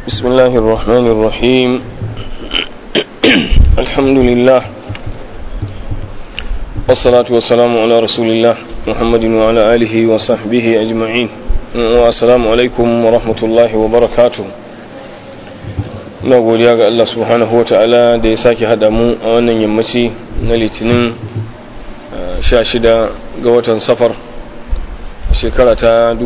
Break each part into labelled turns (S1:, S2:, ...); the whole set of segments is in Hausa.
S1: بسم الله الرحمن الرحيم الحمد لله والصلاة والسلام على رسول الله محمد وعلى آله وصحبه أجمعين والسلام عليكم ورحمة الله وبركاته na godiya ga Allah subhanahu wata'ala da ya sake haɗa mu a wannan yammaci na litinin 16 ga watan safar shekara ta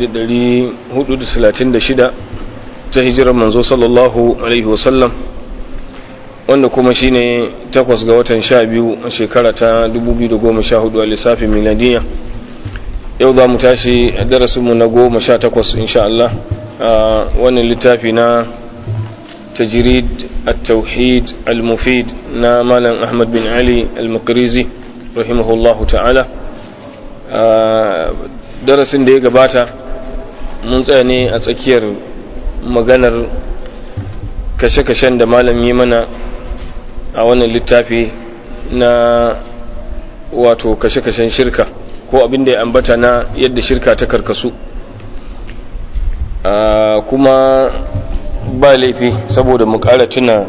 S1: 1436 ta hijirar manzo sallallahu alaihi wasallam wanda kuma shine takwas ga watan 12 a shekara ta 2014 a lissafin miladiya yau za mu tashi a darasinmu na goma sha takwas insha Allah a wannan littafi na تجريد التوحيد المفيد نا مالا أحمد بن علي المقريزي رحمه الله تعالى darasin da ya gabata mun tsaya ne a tsakiyar maganar kashe-kashen da malam yi mana a wannan littafi na wato kashe-kashen shirka ko abin da ya ambata na yadda shirka ta karkasu kuma ba laifi saboda mu ƙara tuna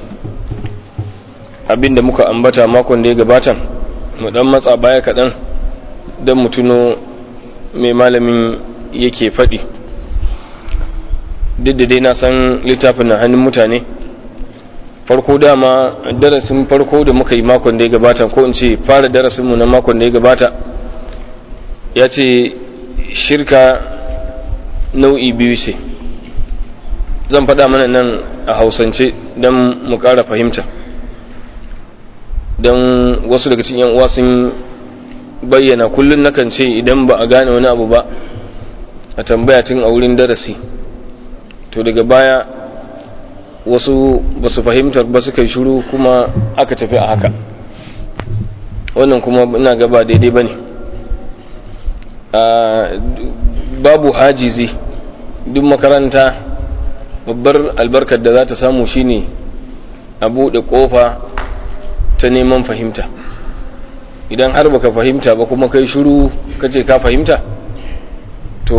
S1: abin da muka ambata makon da ya gabata mu dan matsa baya kaɗan don mu tuno mai malamin yake faɗi duk da dai na san littafin na hannun mutane farko dama darasin farko da muka yi makon da ya gabata ko in ce fara darasinmu na makon da ya gabata ya ce shirka nau'i biyu ce zan faɗa mana nan a hausance don mu ƙara fahimta don wasu daga cikin uwa sun bayyana kullum nakan ce idan ba a gane wani abu ba a tambaya tun a wurin darasi to daga baya wasu ba su fahimtar ba suka yi shuru kuma aka tafi a haka wannan kuma ina gaba daidai ba ne babu hajizi duk makaranta babbar albarkar da za ta samu shine a buɗe ƙofa ta neman fahimta idan har baka fahimta ba kuma kai shiru kace ka fahimta to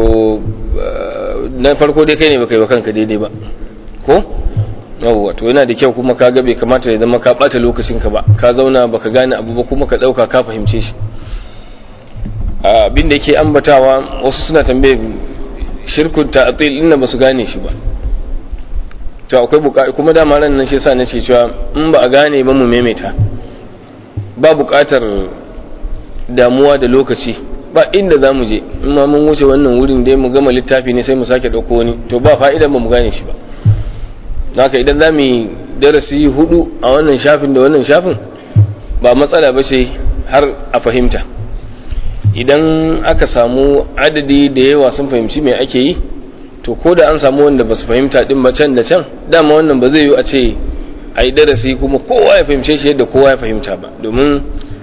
S1: na farko dai kai ne baka yi wa kanka daidai ba ko yawwa to yana da kyau kuma ka ga bai kamata ya zama ka ɓata lokacinka ba ka zauna baka gane abu ba kuma ka ɗauka ka fahimce shi abin da yake ambatawa wasu suna tambaye shirkun ta'atil inna ba su gane shi ba to akwai buƙatar kuma dama ran nan shi yasa nace cewa in ba a gane ba mu maimaita ba buƙatar damuwa da lokaci ba inda za mu je in ma mun wuce wannan wurin dai mu gama littafi ne sai mu sake ɗauko wani to ba fa'idan ba mu gane shi ba haka idan za mu yi darasi hudu a wannan shafin da wannan shafin ba matsala ba ce har a fahimta idan aka samu adadi da yawa sun fahimci me ake yi to ko da an samu wanda ba su fahimta din ba can da can dama wannan ba zai yi a ce a yi darasi kuma kowa ya fahimce shi yadda kowa ya fahimta ba domin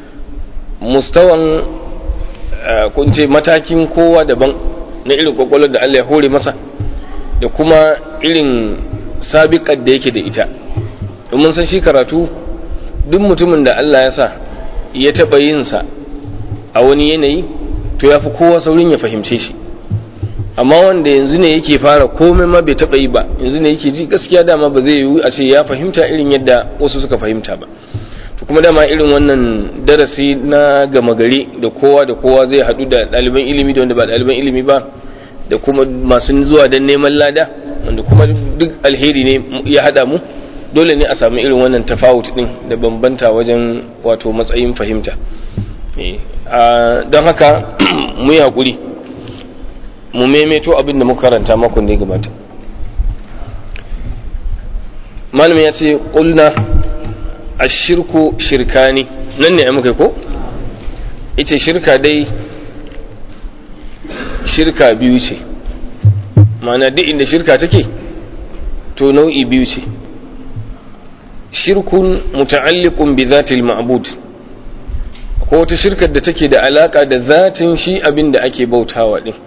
S1: mustawan kunce matakin kowa daban na irin kwakwalwar da Allah ya hore masa da kuma irin sabiƙar da yake da ita domin san shi karatu duk mutumin da Allah ya sa ya taɓa yinsa a wani yanayi to ya fi kowa saurin ya fahimce shi amma wanda yanzu ne yake fara komai ma bai taɓa yi ba yanzu ne yake ji gaskiya dama ba zai yiwu a ce ya fahimta irin yadda wasu suka fahimta ba to kuma dama irin wannan darasi na gama gari da kowa da kowa zai haɗu da ɗaliban ilimi da wanda ba ɗaliban ilimi ba da kuma masu zuwa don neman lada wanda kuma duk alheri ne ya haɗa mu dole ne a samu irin wannan tafawut ɗin da bambanta wajen wato matsayin fahimta don haka mu yi haƙuri mu maimaito abin da muka karanta makon da ya gabata malamin ya ce ƙulna a shirku shirkani nan ne a muka ko? ita shirka dai shirka biyu ce ma'ana duk inda shirka take to nau'i biyu ce shirkun muta'alliqun bi zatil ma'bud ko wata shirkar da take da alaka da zatin shi abin da ake bautawa din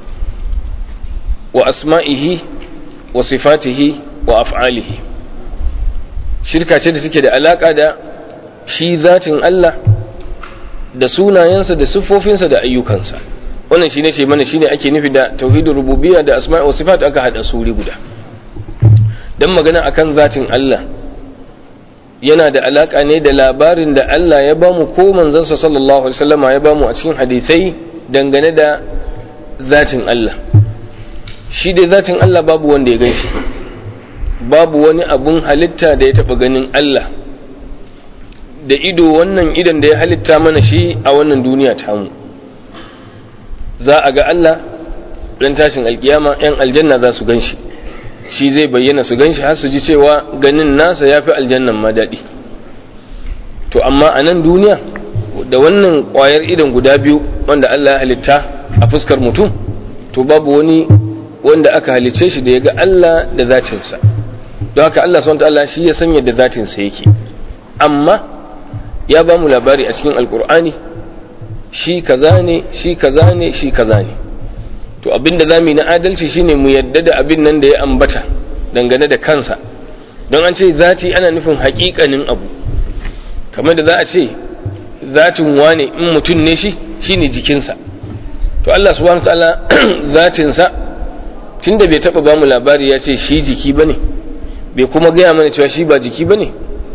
S1: wa asma'ihi wa sifatihi wa af'alihi shirka ce da take da alaka da shi zatin Allah da sunayensa da siffofinsa da ayyukansa wannan shine ce mana shine ake nufi da tauhidin rububiyya da asma'i wa sifat aka hada suri guda dan magana akan zatin Allah yana da alaka ne da labarin da Allah ya bamu ko manzansa sallallahu alaihi wasallama ya bamu a cikin hadisai dangane da zatin Allah shi dai zatin Allah babu wanda ya gan shi babu wani abun halitta da ya taɓa ganin Allah da ido wannan idan da ya halitta mana shi a wannan duniya tamu za a ga Allah ran tashin alkiyama 'yan aljanna za su gan shi shi zai bayyana su gan shi har su ji cewa ganin nasa ya fi aljannan ma daɗi to amma a nan duniya da wannan ƙwayar idan guda biyu wanda Allah ya halitta a fuskar mutum to babu wani wanda aka halicce shi da ya ga Allah da zatinsa don haka Allah SWT Allah shi ya sanya da zatinsa yake amma ya ba mu labari a cikin alkur'ani shi kaza ne shi kaza ne shi kaza ne to abinda za mu yi na adalci shine mu yadda da abin nan da ya ambata dangane da kansa don an ce zati ana nufin haƙiƙanin abu kamar da za a ce zatin wane in mutum ne shi shine jikinsa to Allah subhanahu ta'ala zatinsa tunda bai taba ba mu labari ya ce shi jiki bane bai kuma gaya mana cewa shi ba jiki bane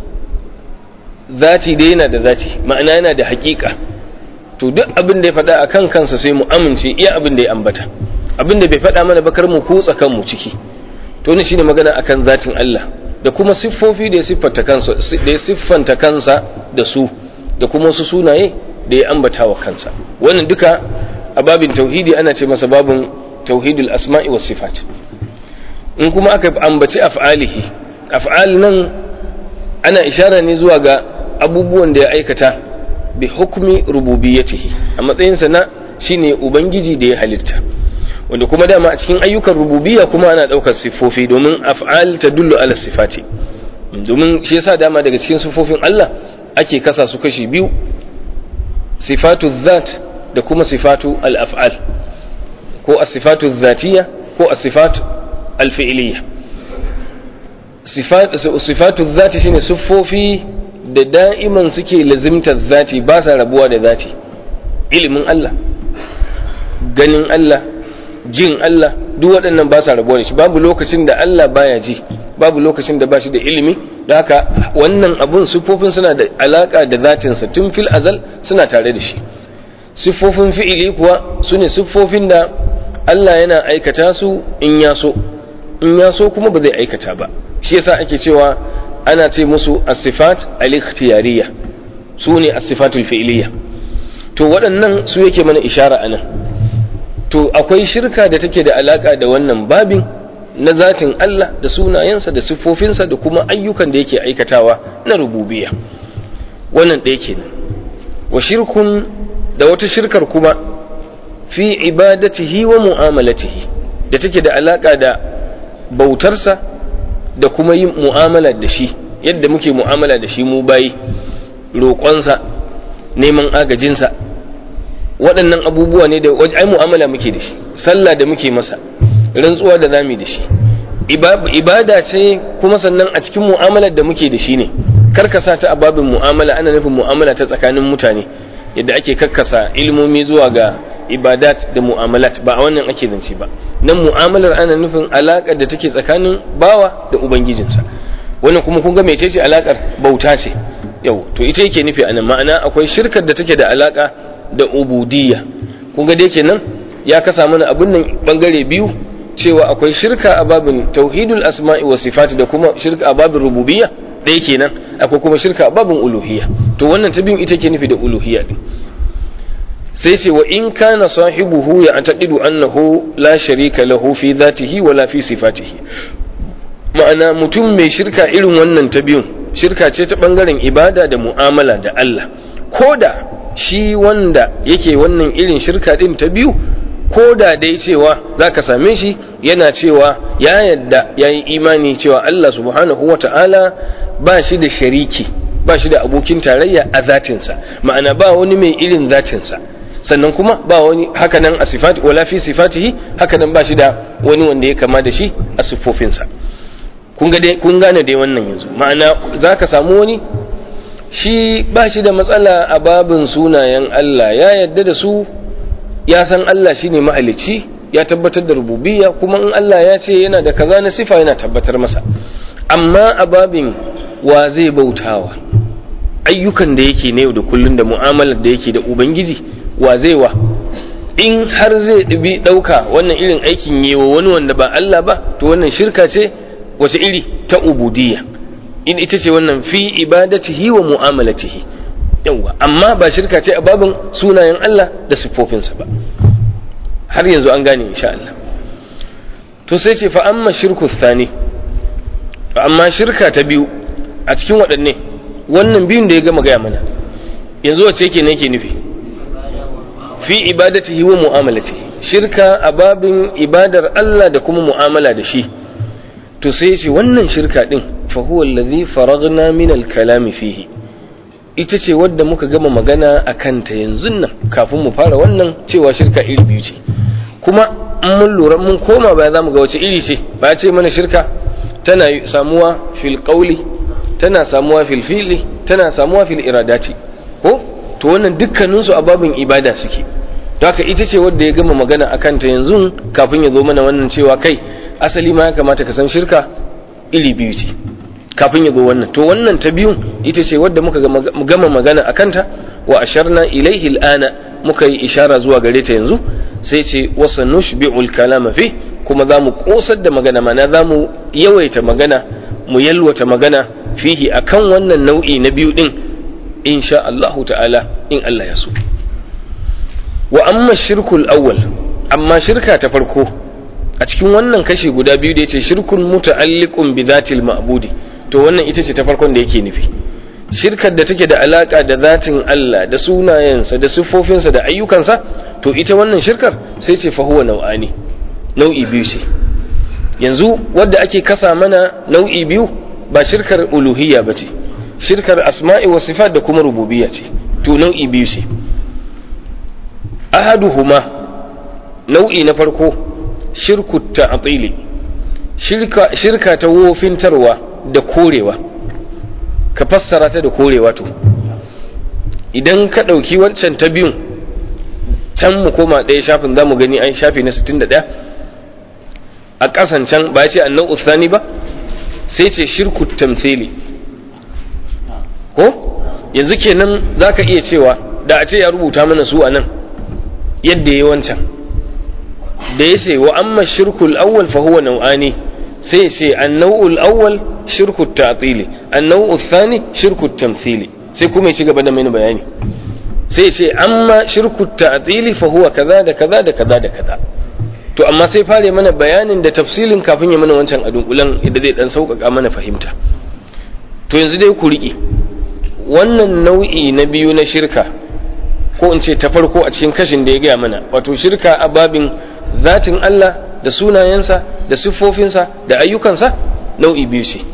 S1: zati dai yana da zati ma'ana yana da haƙiƙa to duk abin da ya faɗa a kan kansa sai mu amince iya abin da ya ambata abin da bai faɗa mana bakar mu kutsa kanmu ciki to ne shine magana akan zatin Allah da kuma siffofi da ya siffanta kansa da ya siffanta kansa da su da kuma wasu sunaye da ya ambata wa kansa wannan duka a babin tauhidi ana ce masa babin tauhidul asma'i was sifat in kuma aka ambaci af'alihi af'al nan ana ishara ne zuwa ga abubuwan da ya aikata bi hukmi rububiyyatihi a matsayinsa na shine ubangiji da ya halitta wanda kuma dama a cikin ayyukan rububiyya kuma ana daukar siffofi domin af'al ta dullu ala sifati domin shi yasa dama daga cikin siffofin Allah ake kasa su kashi biyu sifatu dhat da kuma sifatu al-af'al ko as-sifatu dhatiyya ko as-sifatu al-fi'liyya sifatu dhati shine siffofi da da'iman suke lazimtar zati ba sa rabuwa da zati ilimin Allah ganin Allah jin Allah duk waɗannan ba sa rabuwa da shi babu lokacin da Allah baya ji babu lokacin da ba shi da ilimi da haka wannan abun siffofin suna da alaka da zatinsa tun fil azal suna tare da shi siffofin fi'ili kuwa su ne siffofin da Allah yana aikata su in ya so in ya so kuma ba zai aikata ba shi yasa ake cewa ana ce musu as-sifat al-ikhtiyariyya su ne as-sifatul fi'liyya to waɗannan su yake mana ishara anan to akwai shirka da take da alaka da wannan babin na zatin Allah da sunayensa da siffofinsa da kuma ayyukan da yake aikatawa na rububiyya wannan ɗaya kenan wa shirkun da wata shirkar kuma fi ibadatihi wa mu'amalatihi da take da alaka da bautarsa da kuma yin mu'amala da shi yadda muke mu'amala da shi mu bayi roƙonsa neman agajinsa waɗannan abubuwa ne da ai mu'amala muke da shi sallah da muke masa rantsuwa da zamu da shi ibada ce kuma sannan a cikin mu'amalar da muke da shi ne karkasa ta a babin mu'amala ana nufin mu'amala ta tsakanin mutane yadda ake karkasa ilmomi zuwa ga ibadat da mu'amalat ba a wannan ake zance ba nan mu'amalar ana nufin alaƙar da take tsakanin bawa da ubangijinsa wannan kuma kun ga mece ce alaƙar bauta ce yau to ita yake nufi anan ma'ana akwai shirkar da take da alaƙa da ubudiyya kun ga dai kenan ya kasa mana abin nan bangare biyu cewa akwai shirka a babin tauhidul asma'i wa sifati da kuma shirka a babin rububiyya ɗaya kenan akwai kuma shirka a babin uluhiyya to wannan ta biyun ita ke nufi da uluhiyya din sai ce wa in kana sahibuhu ya taqidu annahu la sharika lahu fi dhatihi wala fi sifatihi ma'ana mutum mai shirka irin wannan ta biyun shirka ce ta bangaren ibada da mu'amala da Allah koda shi wanda yake wannan irin shirka din ta biyu koda dai cewa zaka same shi yana cewa ya yadda yayi imani cewa Allah subhanahu wata'ala ba shi da shariki ba shi da abokin tarayya a zatinsa ma'ana ba wani mai irin zatinsa sannan kuma ba wani hakanan a sifati wala fi sifatihi hakanan ba shi da wani wanda ya kama da shi a siffofinsa kun ga dai kun gane dai wannan yanzu ma'ana zaka samu wani shi ba shi da matsala a babin sunayen Allah ya yadda da su ya san Allah shine mahalicci ya tabbatar da rububiyya kuma in Allah ya ce yana da kaza na sifa yana tabbatar masa amma a babin wa zai bautawa ayyukan da yake na yau da kullun da mu'amalar da yake da ubangiji wa zai wa in har zai ɗabi ɗauka wannan irin aikin yi wa wani wanda ba Allah ba to wannan shirka ce wace iri ta ubudiyya in ita ce wannan fi ibadatihi wa mu'amalatihi yawa amma ba shirka ce a babin sunayen Allah da siffofinsa ba har yanzu an gane insha Allah to sai ce fa amma shirku thani amma shirka ta biyu a cikin waɗanne wannan biyun da ya gama gaya mana yanzu wace yake ne yake nufi fi ibadatihi wa mu'amalatihi shirka a babin ibadar Allah da kuma mu'amala da shi to sai ce wannan shirka din fa huwa allazi faragna min al-kalami fihi ita ce wadda muka gama magana a kanta yanzu nan kafin mu fara wannan cewa shirka iri biyu ce kuma in mun lura mun koma baya zamu ga wace iri ce ba ce mana shirka tana samuwa fil qawli tana samuwa fil fi'li tana samuwa fil iradati ko to wannan dukkaninsu a babin ibada suke to haka ita ce wadda ya gama magana a kanta yanzu kafin ya zo mana wannan cewa kai asali ma ya kamata ka san shirka iri biyu ce kafin ya zo wannan to wannan ta biyun ita ce wadda muka gama magana a kanta wa asharna ilaihi al'ana muka yi ishara zuwa gare ta yanzu sai ce wasa nushbi'ul kalama fi kuma za mu kosar da magana mana za mu yawaita magana mu yalwata magana fihi akan wannan nau'i na biyu din insha Allahu ta'ala in Allah ya so wa amma shirkul awwal amma shirka ta farko a cikin wannan kashi guda biyu da yace shirkun muta'alliqun bi zatil ma'budi to wannan ita ce ta farkon da yake nufi shirkar da take da alaka da zatin Allah da sunayensa da siffofinsa da ayyukansa to ita wannan shirkar sai ce fa huwa nau'ani nau'i biyu ce yanzu wadda ake kasa mana nau'i biyu ba shirkar uluhiyya ba ce shirkar asma'i wa sifat da kuma rububiyya ce to nau'i biyu ce ahaduhuma nau'i na farko shirku ta'tili shirka shirka ta wofintarwa da korewa ka fassara ta da korewa to idan ka ɗauki wancan ta biyun can mu koma ɗaya shafin za mu gani an shafi na 61 a ƙasan can ba ce annan usani ba sai ce shirku tamthili ko yanzu kenan za ka iya cewa da a ce ya rubuta mana su a nan yadda ya wancan da ya ce wa amma shirkul awwal fa huwa nau'ani sai ce annau'ul awwal shirku ta'tili annau'ul thani shirku tamthili sai kuma ya ci gaba da mini bayani sai ce amma shirku ta'tili fa huwa kaza da kaza da kaza da kaza to amma sai fare mana bayanin da tafsilin kafin ya mana wancan adunkulan idan zai dan sauƙaƙa mana fahimta to yanzu dai ku riƙe wannan nau'i na biyu na shirka ko in ce ta farko a cikin kashin da ya gaya mana wato shirka a babin zatin Allah da sunayensa da siffofinsa da ayyukansa nau'i biyu ce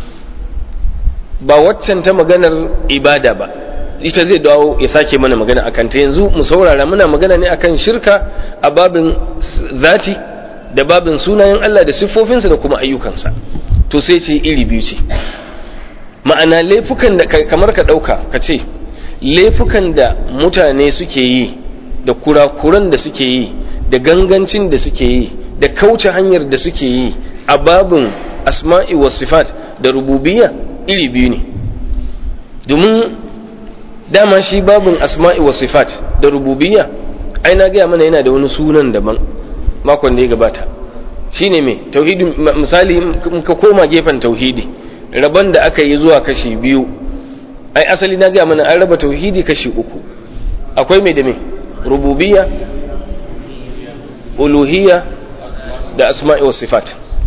S1: ba waccan ta maganar ibada ba ita zai dawo ya sake mana magana akan ta yanzu mu saurara muna magana ne akan shirka a babin zati da babin sunayen Allah da siffofinsa da kuma ayyukansa to sai ce iri biyu ce ma'ana laifukan da kamar ka ɗauka ka ce laifukan da mutane suke yi da kurakuran da suke yi da gangancin da suke yi da kauce hanyar da suke yi a babin asma'i wa sifat da rububiyya iri biyu ne domin dama shi babin asma'i wa sifat da rububiyya ai na gaya mana yana da wani sunan daban makon da ya gabata shine me tauhidi misali ka koma gefen tauhidi rabon da aka yi zuwa kashi biyu ai asali na gaya mana an raba tauhidi kashi uku akwai mai da me rububiyya uluhiyya da asma'i wa sifat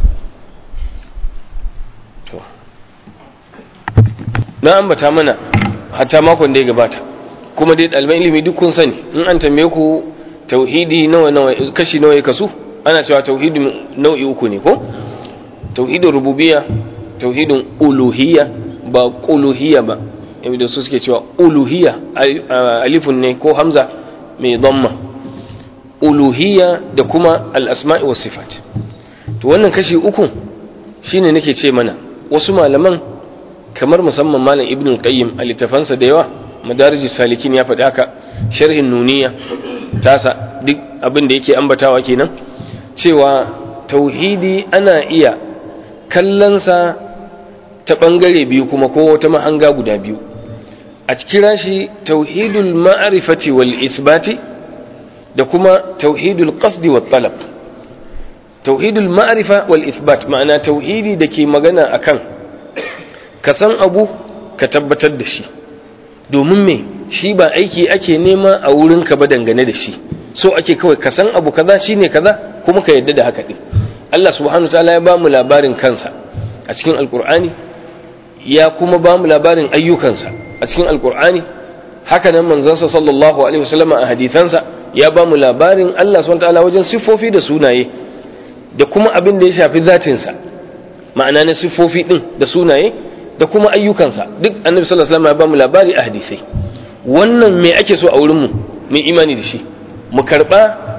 S1: na ambata mana hatta makon da ya gabata kuma dai ɗaliban ilimi duk kun sani in an tambaye ku tauhidi nawa nawa kashi nawa ya kasu ana cewa tauhidi nau'i uku ne ko tauhidin rububiyya tauhidin uluhiyya ba uluhiyya ba da su suke cewa uluhiyya alifun ne ko hamza mai dhamma uluhiyya da kuma al-asma'i was sifat to wannan kashi uku shine nake ce mana wasu malaman kamar musamman malam ibn al-qayyim a littafansa da yawa madarijis salikin ya faɗi haka sharhin nuniya tasa duk abin da yake ambatawa kenan cewa tauhidi ana iya kallonsa ta ɓangare biyu kuma ko wata mahanga guda biyu a kira shi tauhidul ma'arifati wal isbati da kuma tauhidul qasdi wat talab tauhidul ma'arifa wal isbat ma'ana tauhidi da ke magana akan ka san abu ka tabbatar da shi domin me shi ba aiki ake nema a wurin ka ba dangane da shi so ake kawai ka san abu kaza shine kaza kuma ka yadda da haka din Allah subhanahu ta'ala ya bamu labarin kansa a cikin alkur'ani ya kuma bamu labarin ayyukansa a cikin alkur'ani haka nan manzansa sallallahu alaihi wasallam a hadithansa ya bamu labarin Allah subhanahu ta'ala wajen siffofi da sunaye da kuma abin da ya shafi zatinsa ma'ana na siffofi din da sunaye da kuma ayyukansa duk annabi sallallahu alaihi wasallam ya bamu labari a hadisai wannan me ake so a wurin mu mu imani da shi mu karba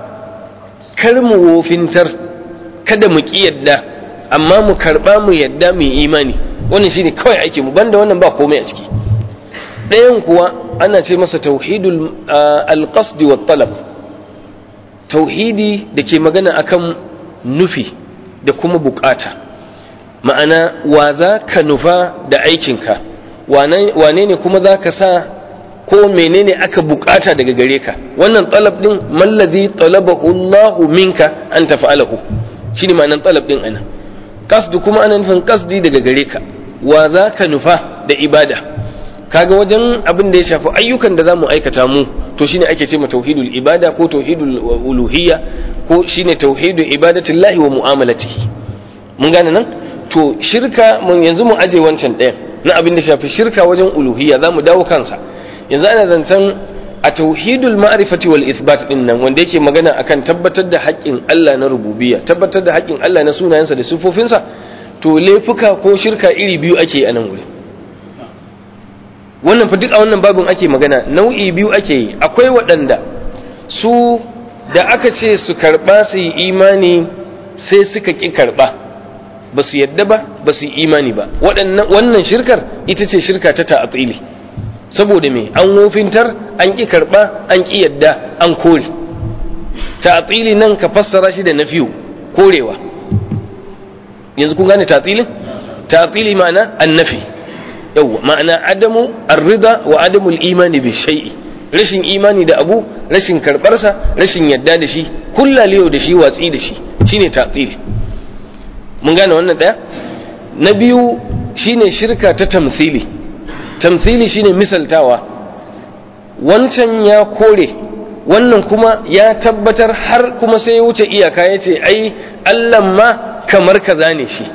S1: kar mu wofintar kada mu ki yadda amma mu karba mu yadda mu imani wannan shine kawai ake mu banda wannan ba komai a ciki ɗayan kuwa ana ce masa tauhidul alqasd wa talab tauhidi da ke magana akan nufi da kuma bukata ma'ana wa za ka nufa da aikinka wane ne kuma za ka sa ko menene aka bukata daga gare ka wannan talab din mallazi talabahu Allahu minka an tafa'alahu shine ma'anan talab din ana qasdu kuma ana nufin qasdi daga gare ka wa za ka nufa da ibada kaga wajen abin da ya shafi ayyukan da zamu aikata mu to shine ake ce ma tauhidul ibada ko tauhidul uluhiyya ko shine tauhidu ibadatillahi wa mu'amalatihi mun gane nan to shirka mun yanzu mu aje wancan ɗayan na abin da shafi shirka wajen uluhiyya zamu dawo kansa yanzu ana zancen a tauhidul ma'rifati wal isbat din nan wanda yake magana akan tabbatar da haƙƙin Allah na rububiyya tabbatar da haƙƙin Allah na sunayensa da sifofinsa to laifuka ko shirka iri biyu ake a nan wuri wannan fa duk a wannan babin ake magana nau'i biyu ake yi akwai waɗanda su da aka ce su karɓa su yi imani sai suka ƙi karɓa ba su yadda ba ba su yi imani ba wannan shirkar ita ce shirka ta ta'atili saboda me an wofintar an ƙi karɓa an ƙi yadda an kore ta'atili nan ka fassara shi da nafiyu korewa yanzu kun gane ta'atilin ta'atili ma'ana annafi yawwa ma'ana adamu arrida wa adamu imani bi shay'i rashin imani da abu rashin karbarsa rashin yadda da shi kullalewa da shi watsi da shi shine ta'til mun gane wannan daya na biyu shine shirka ta tamthili tamthili shine misaltawa wancan ya kore wannan kuma ya tabbatar har kuma sai ya wuce iyaka ya ce ai Allah ma kamar kaza ne shi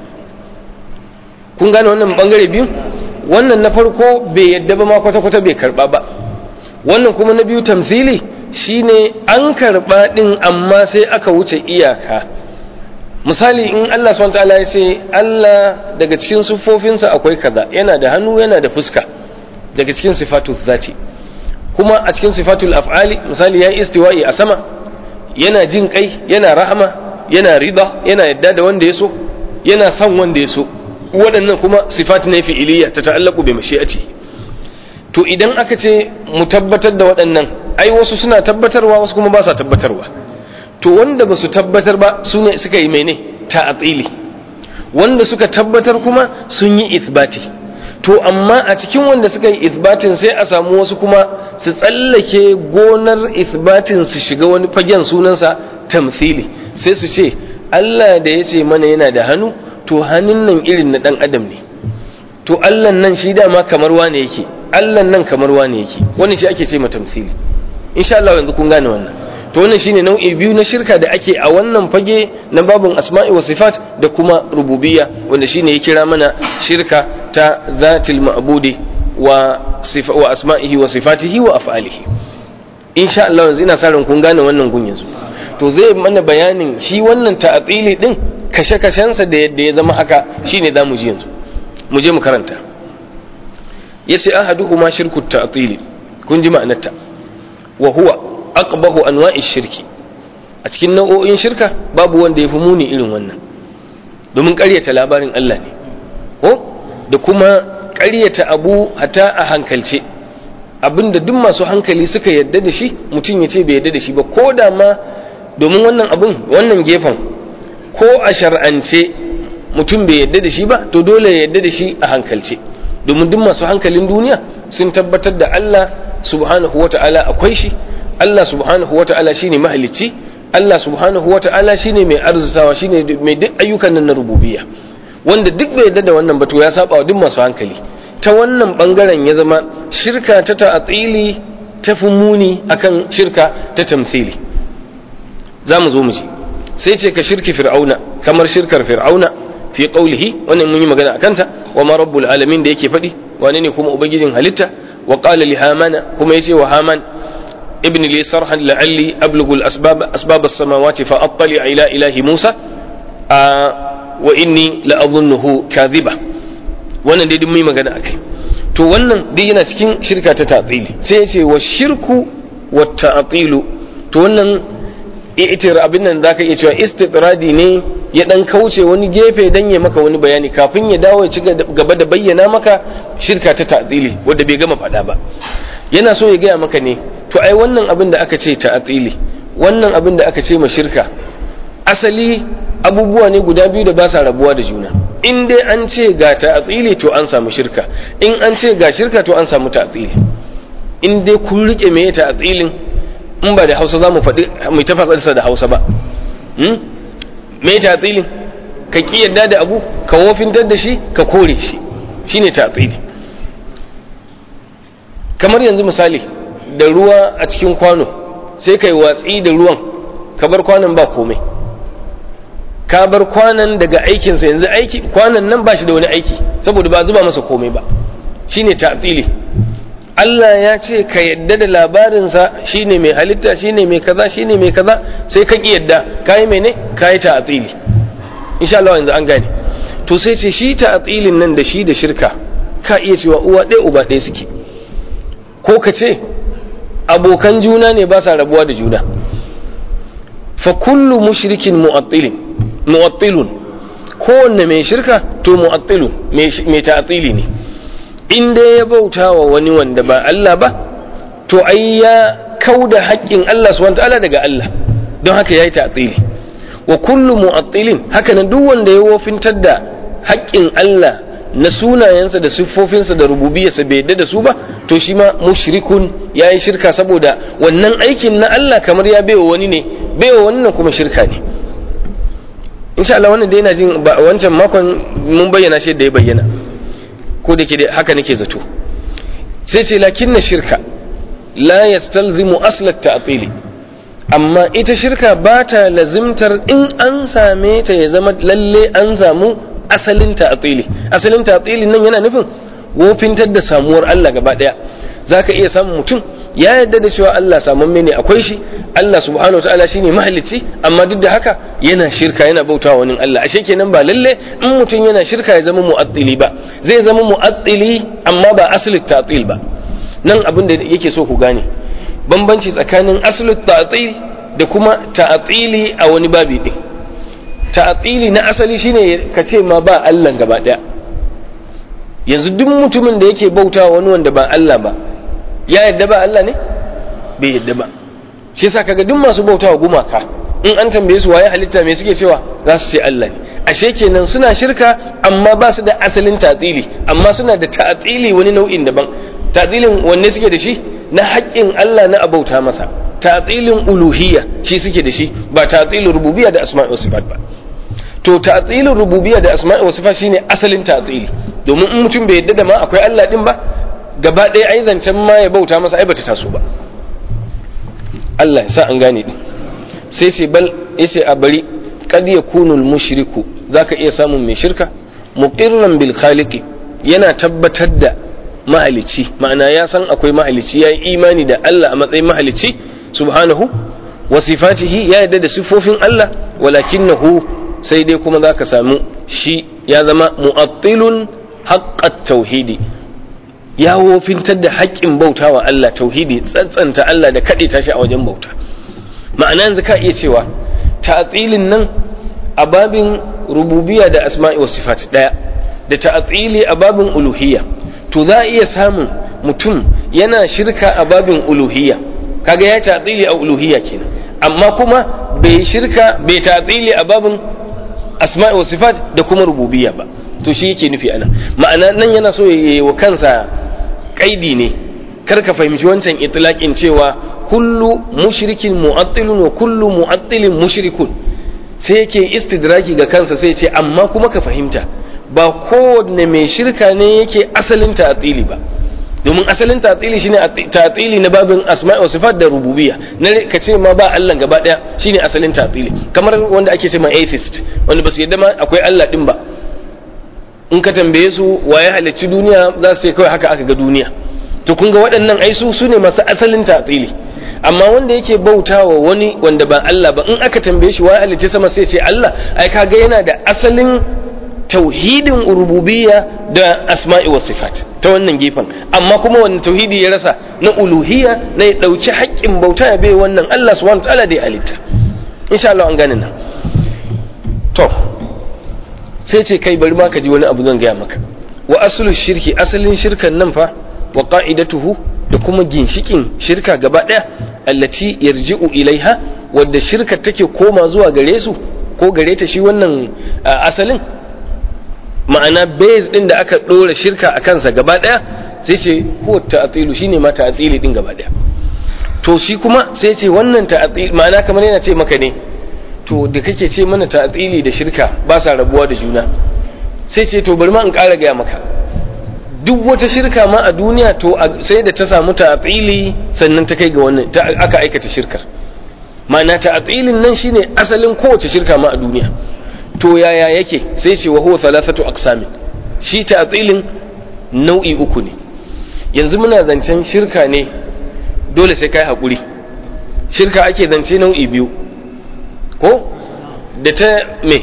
S1: kun gane wannan bangare biyu wannan na farko bai yadda ba ma kwata-kwata bai karba ba wannan kuma na biyu tamthili shine an karba din amma sai aka wuce iyaka misali in Allah subhanahu wataala ya ce Allah daga cikin siffofinsa akwai kaza yana da hannu yana da fuska daga cikin sifatu zati kuma a cikin sifatul af'ali misali ya istiwa'i a sama yana jin kai yana rahama yana rida yana yadda da wanda ya so yana son wanda ya so waɗannan kuma sifat ne fi'iliya ta ta'allaku bi mashi'ati to idan aka ce mu tabbatar da waɗannan ai wasu suna tabbatarwa wasu kuma ba sa tabbatarwa to wanda ba su tabbatar ba su ne suka yi mene ta'atili wanda suka tabbatar kuma sun yi isbati to amma a cikin wanda suka yi isbatin sai a samu wasu kuma su tsallake gonar isbatin su shiga wani fagen sunansa tamthili sai su ce Allah da ya ce mana yana da hannu to hannun nan irin na ɗan adam ne to allan nan shi dama kamar wane yake allan nan kamar wane yake wannan shi ake ce ma tamsili insha Allah yanzu kun gane wannan to wannan shine nau'i biyu na shirka da ake a wannan fage na babin asma'i wa sifat da kuma rububiyya wanda shine ya kira mana shirka ta zatil ma'budi wa sifa wa asma'ihi wa sifatihi wa af'alihi insha Allah yanzu ina sa ran kun gane wannan gun yanzu to zai mana bayanin shi wannan ta'atili din kashe-kashensa da yadda ya zama haka shine za mu ji yanzu mu je mu karanta ya ce ahaduhuma shirku ta'tili kun ji ma'anarta wa huwa aqbahu anwa'i shirki a cikin nau'o'in shirka babu wanda ya fi muni irin wannan domin ƙaryata labarin Allah ne ko da kuma ƙaryata abu hata a hankalce abinda duk masu hankali suka yadda da shi mutum ya ce bai yadda da shi ba ko da ma domin wannan abun wannan gefen ko a shar'ance mutum bai yadda da shi ba to dole ya yadda da shi a hankalce domin duk masu hankalin duniya sun tabbatar da Allah subhanahu wata'ala akwai shi Allah subhanahu wata'ala shine mahalicci Allah subhanahu wata'ala shine mai arzutawa shine mai duk ayyukan nan na rububiyya wanda duk bai yadda da wannan ba to ya saba wa duk masu hankali ta wannan bangaren ya zama shirka ta ta'atili ta fi muni akan shirka ta tamthili za mu zo mu ji sai ce ka shirki fir'auna kamar shirkar fir'auna fi qawlihi wannan mun yi magana akan ta wa ma rabbul alamin da yake faɗi wane ne kuma ubangijin halitta wa qala li hamana kuma yace wa haman ibn li sarhan la'alli ablughu al-asbab asbab as-samawati fa attali ila ilahi musa wa inni la adhunnuhu kadhiba wannan dai duk mun yi magana akai to wannan duk yana cikin shirka ta ta'tili sai yace wa shirku wa ta'tilu to wannan itir abin nan zaka iya cewa istitradi ne ya dan kauce wani gefe dan ya maka wani bayani kafin ya dawo ya ci gaba da bayyana maka shirka ta ta'zili wanda bai gama faɗa ba yana so ya gaya maka ne to ai wannan abin da aka ce ta'zili wannan abin da aka ce ma shirka asali abubuwa ne guda biyu da ba sa rabuwa da juna in dai an ce ga ta'zili to an samu shirka in an ce ga shirka to an samu ta'zili in dai kun rike me ta'zilin in ba da hausa za mu faɗi mai tafasarsa da hausa ba me tatsili ka ƙi yadda da abu ka wofintar da shi ka kore shi shine tatsili kamar yanzu misali da ruwa a cikin kwano sai ka yi watsi da ruwan ka bar kwanon ba komai ka bar kwanon daga aikinsa yanzu aiki kwanon nan ba shi da wani aiki saboda ba zuba masa komai ba shine tatsili Allah ya ce ka yadda da labarinsa shine mai halitta shine mai kaza shine mai kaza sai ka ki yadda kai mene kai ta'tili insha Allah yanzu an gane to sai ce shi ta'tilin nan da shi da shirka ka iya cewa uwa ɗaya uba ɗaya suke ko ka ce abokan juna ne ba sa rabuwa da juna fa kullu mushrikin mu'attilin mu'attilun kowanne mai shirka to mu'attilun mai ta'tili ne in dai ya bauta wa wani wanda ba Allah ba to ai ya kauda haƙƙin Allah subhanahu ta'ala daga Allah don haka yayi ta'tili wa kullu mu'attilin haka nan duk wanda ya wofintar da haƙƙin Allah na sunayensa da siffofinsa da rububiyarsa bai yadda da su ba to shi ma mushrikun yayi shirka saboda wannan aikin na Allah kamar ya baiwa wani ne baiwa wannan kuma shirka ne insha Allah wannan da yana jin wancan makon mun bayyana shi da ya bayyana ko da ke haka nake zato sai ce lakin na shirka la yastalzimu aslat ta'tili amma ita shirka ba ta lazimtar in an same ta ya zama lalle an samu asalin ta'tili asalin ta'tili nan yana nufin wofintar da samuwar Allah gaba daya zaka iya samun mutum ya yarda da cewa Allah samamme ne akwai shi Allah subhanahu wa ta'ala shine mahalicci amma duk da haka yana shirka yana bautawa wani Allah ashe kenan ba lalle in mutum yana shirka ya zama mu'attili ba zai zama mu'attili amma ba asli ta'til ba nan abin da yake so ku gane bambanci tsakanin asli ta'til da kuma ta'tili a wani babi din ta'tili na asali shine ka ce ma ba Allah gaba daya yanzu duk mutumin da yake bautawa wani wanda ba Allah ba ya yadda ba Allah ne bai yadda ba shi yasa kaga duk masu bautawa gumaka in an tambaye su waye halitta me suke cewa za su ce Allah ne ashe kenan suna shirka amma ba su da asalin tatsili amma suna da tatsili wani nau'in daban tatsilin wanne suke da shi na haƙƙin Allah na abauta masa tatsilin uluhiyya shi suke da shi ba tatsilin rububiyya da asma'i wa sifat ba to tatsilin rububiyya da asma'i wa sifat shine asalin tatsili domin in mutum bai yadda da ma akwai Allah din ba gaba ɗaya ai zancen ma ya bauta masa ai bata taso ba Allah ya sa an gane din sai sai bal yace a bari kad yakunu al mushriku zaka iya samun mai shirka muqirran bil khaliqi yana tabbatar da mahalici ma'ana ya san akwai mahalici yayi imani da Allah a matsayin mahalici subhanahu wa sifatihi ya yarda da sifofin Allah walakinahu sai dai kuma zaka samu shi ya zama mu'attilun haqqat tauhidi ya wofintar da haƙƙin bauta wa Allah tauhidi tsantsanta Allah da kaɗe tashi a wajen bauta ma'ana yanzu ka iya cewa ta'atsilin nan a babin rububiya da asma'i wa sifat ɗaya da ta'atsili a babin uluhiyya to za a iya samun mutum yana shirka a babin uluhiyya kaga ya ta'atsili a uluhiyya kenan amma kuma bai shirka bai ta'tili a babin asma'i wa sifat da kuma rububiyya ba to shi yake nufi anan ma'ana nan yana so ya yi wa kansa kaidi ne kar ka fahimci wancan itlaqin cewa kullu mushrikin mu'attilun wa kullu mu'attilin mushrikun sai yake istidraki ga kansa sai ce amma kuma ka fahimta ba kowanne mai shirka ne yake asalin ta'tili ba domin asalin ta'tili shine ta'tili na babin asma'i wa sifat da rububiyya na ka ce ma ba Allah gaba daya shine asalin ta'tili kamar wanda ake ce ma atheist wanda basu yadda ma akwai Allah din ba in ka tambaye su waye halicci duniya za su ce kawai haka aka ga duniya to kun ga waɗannan ai su sune masu asalin ta'tili amma wanda yake bautawa wani wanda ba Allah ba in aka tambaye shi waye halicci sama sai ce Allah ai kaga yana da asalin tauhidin rububiyya da asma'i wa sifat ta wannan gefen amma kuma wannan tauhidi ya rasa na uluhiyya na ya dauki haƙƙin bauta ya bai wannan Allah subhanahu wa ta'ala da ya halitta insha Allah an gane nan to sai ce kai bari ma ka ji wani abu zan gaya maka wa aslu shirki asalin shirkan nan fa wa qa'idatuhu da kuma ginshikin shirka gaba daya allati yarji'u ilaiha wadda shirka take koma zuwa gare su ko gare ta shi wannan asalin ma'ana base din da aka ɗora shirka a kansa gaba ɗaya sai ce ko ta'atilu shine ma ta'atili din gaba ɗaya to shi kuma sai ce wannan ta'atili ma'ana kamar yana ce maka ne to da kake ce mana ta'atili da shirka ba sa rabuwa da juna sai ce to bari ma in ƙara gaya maka duk wata shirka ma a duniya to sai da ta samu ta'atili sannan ta kai ga wannan aka aikata shirkar ma'ana ta'atilin nan shine asalin kowace shirka ma a duniya to yaya yake sai ce wa huwa thalathatu aqsamin shi ta'tilin nau'i uku ne yanzu muna zancen shirka ne dole sai kai hakuri shirka ake zance nau'i biyu ko da ta me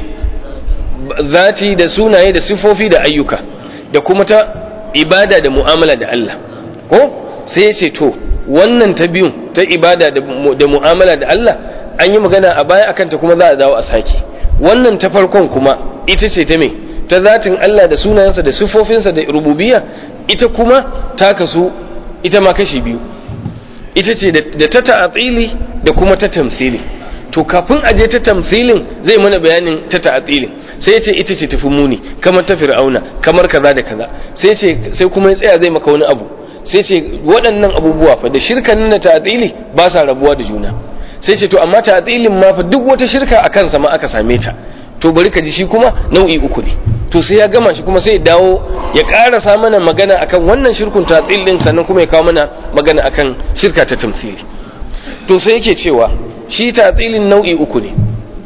S1: zati da sunaye da sifofi da ayyuka da kuma ta ibada da mu'amala da Allah ko sai ya ce to wannan ta biyun ta ibada da mu'amala da Allah an yi magana a baya akan ta kuma za a dawo a sake wannan ta farkon kuma ita ce ta me ta zatin Allah da sunayensa da siffofinsa da rububiyya ita kuma ta kasu ita ma kashi biyu ita ce da ta ta'atili da kuma ta tamthili to kafin aje ta tamthilin zai mana bayanin ta ta'atilin sai ya ce ita ce tafi muni kamar ta fir'auna kamar kaza da kaza sai ce sai kuma ya tsaya zai maka wani abu sai ce waɗannan abubuwa fa da shirkan da ta'atili ba sa rabuwa da juna sai ce to amma ta'tilin ma fa duk wata shirka a kansa ma aka same ta to bari ka ji shi kuma nau'i uku ne to sai ya gama shi kuma sai ya dawo ya karasa mana magana akan wannan shirkun ta'til din sannan kuma ya kawo mana magana akan shirka ta tamthili to sai yake cewa shi ta'tilin nau'i uku ne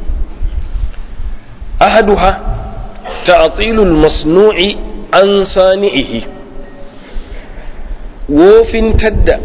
S1: ahaduha ta'tilul masnu'i an sani'ihi wofin tadda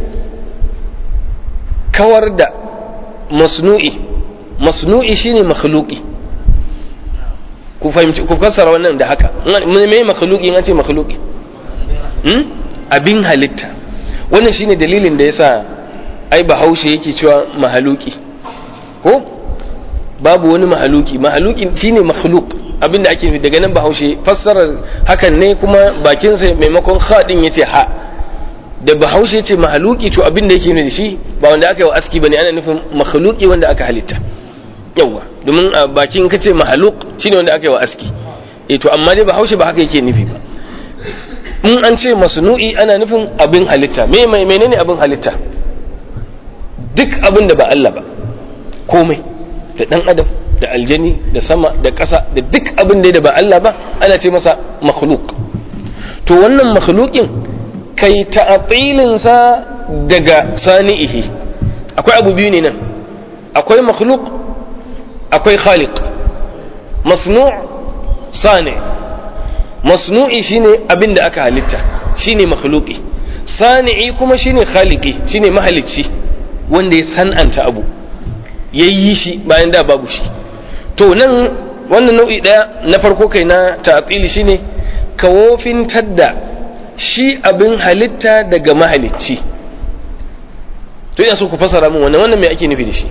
S1: kawar da masnu'i masnu'i shine makhluqi ku fahimci ku fassara wannan da haka me makhluqi an ce makhluqi hmm? abin halitta wannan shine dalilin da yasa ai bahaushe yake cewa mahaluki ko babu wani mahaluki mahaluki shine makhluq abin da ake nufi daga nan bahaushe fassarar hakan ne kuma bakinsa maimakon khadin yace ha da bahaushe ce mahaluki to abin da yake nufi shi ba wanda aka yi wa aski bane ana nufin mahaluki wanda aka halitta yawa domin a bakin ka ce mahaluk shine wanda aka yi wa aski eh to amma dai bahaushe ba haka yake nufi ba in an ce masnu'i ana nufin abin halitta me mai menene abin halitta duk abin da ba Allah ba komai da dan adam da aljani da sama da ƙasa da duk abin da ba Allah ba ana ce masa makhluk to wannan makhlukin kai ta'atilinsa daga sani'ihi akwai abu biyu ne nan akwai makhluk akwai khaliq masnu' sani masnu'i shine abin da aka halitta shine makhluqi sani'i kuma shine khaliqi shine mahalicci wanda ya san'anta abu yayi shi bayan da babu shi to nan wannan nau'i daya na farko kai na ta'atili shine kawofin tadda shi abin halitta daga mahalicci to ina so ku fasara min wannan wannan me ake nufi da shi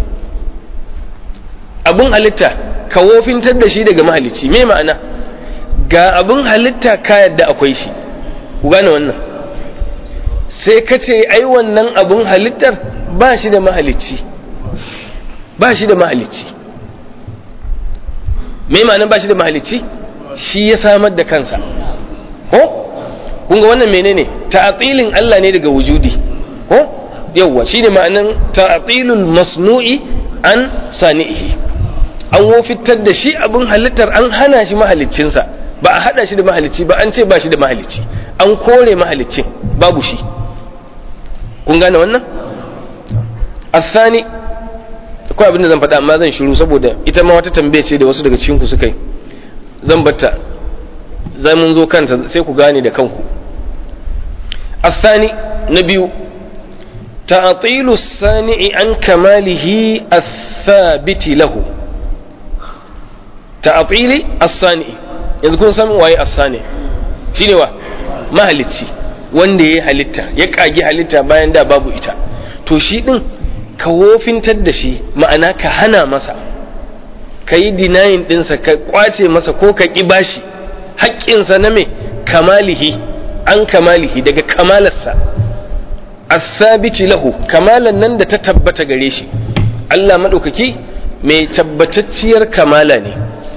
S1: abin halitta ka wofintar da shi daga mahalicci me ma'ana ga abin halitta ka yadda akwai shi ku gane wannan sai ka ce ai wannan abin halittar ba shi da mahalicci ba shi da mahalicci me ma'anar ba shi da mahalicci shi ya samar da kansa ko kun ga wannan menene ta'atilin Allah ne daga wujudi ko yawwa shine ma'anan ta'atilul masnu'i an sani'ihi an wofitar da shi abin halittar an hana shi mahaliccinsa ba a hada shi da mahalicci ba an ce ba shi da mahalicci an kore mahaliccin babu shi kun gane wannan asani akwai abin da zan faɗa amma zan shiru saboda ita ma wata tambaye ce da wasu daga cikin ku suka yi zan batta zai mun zo kanta sai ku gane da kanku asani na biyu ta'atilu sani'i an kamalihi as-sabiti lahu ta'atili as-sani'i yanzu kun san waye as-sani shine wa mahalicci wanda ya halitta ya kagi halitta bayan da babu ita to shi din ka wofintar da shi ma'ana ka hana masa ka yi dinayin ɗinsa ka kwace masa ko ka ƙi bashi haƙƙinsa na me kamalihi an kamalihi daga kamalarsa asabiti lahu kamalan nan da ta tabbata gare shi Allah maɗaukaki mai tabbatacciyar kamala ne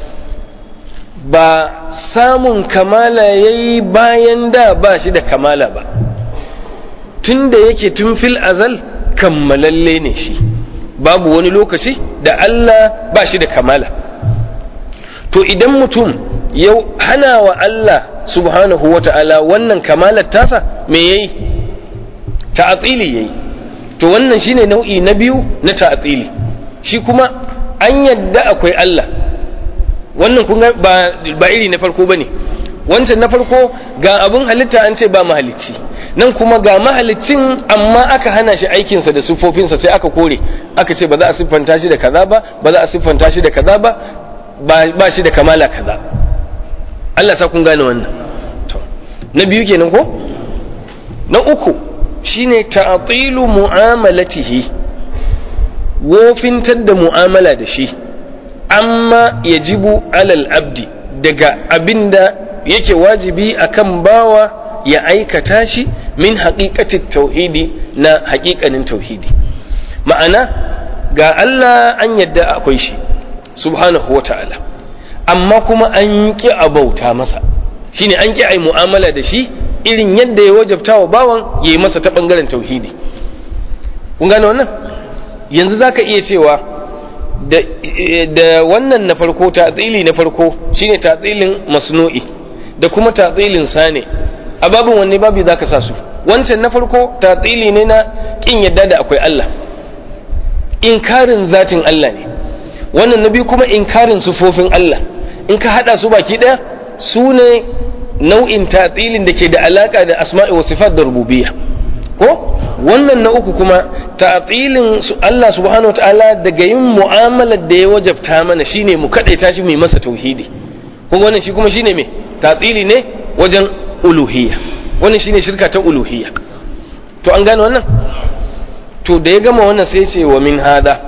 S1: ba samun kamala ya yi bayan da ba shi da kamala ba tun da yake tun fil azal kammalalle ne shi babu wani lokaci da Allah ba shi da kamala to idan mutum ya hana wa Allah subhanahu wa ta'ala wannan kamalar tasa me yayi ta'atili yayi to wannan shine nau'i na biyu na ta'atili shi kuma an yadda akwai Allah wannan kun ba ba iri na farko bane wancan na farko ga abun halitta an ce ba mahalicci nan kuma ga mahalicin amma aka hana shi aikinsa da siffofinsa sai aka kore aka ce ba za a siffanta shi da kaza ba ba za a siffanta shi da kaza ba ba shi da kamala kaza Allah sa kun gane wannan to na biyu kenan ko na uku shine ta'tilu mu'amalatihi wofintar da mu'amala da shi amma yajibu alal abdi daga abinda yake wajibi akan bawa ya aikata shi min haƙiƙatin tauhidi na haƙiƙanin tauhidi ma'ana ga Allah an yadda akwai shi subhanahu wa ta'ala amma kuma an ƙi a bauta masa shine an ƙi a yi mu'amala da shi irin yadda ya wajabta wa bawan ya yi masa ta ɓangaren tauhidi kun gane wannan yanzu za ka iya cewa da wannan na farko tatsili na farko shine tatsilin masnu'i da kuma tatsilin sane a babin wanne babu za ka sa su wancan na farko tatsili ne na ƙin yadda da akwai Allah inkarin zatin Allah ne wannan na biyu kuma inkarin sufofin Allah in ka haɗa su baki ɗaya su ne nau'in tatsilin da ke da alaƙa da asma'i wa sifat da rububiyya ko wannan na uku kuma tatsilin Allah subhanahu ta'ala daga yin mu'amalar da ya wajabta mana shine mu kaɗaita shi mai masa tauhidi kuma wannan shi kuma shine me tatsili ne wajen uluhiyya wannan shine shirka ta uluhiyya to an gane wannan to da ya gama wannan sai ce wa min hada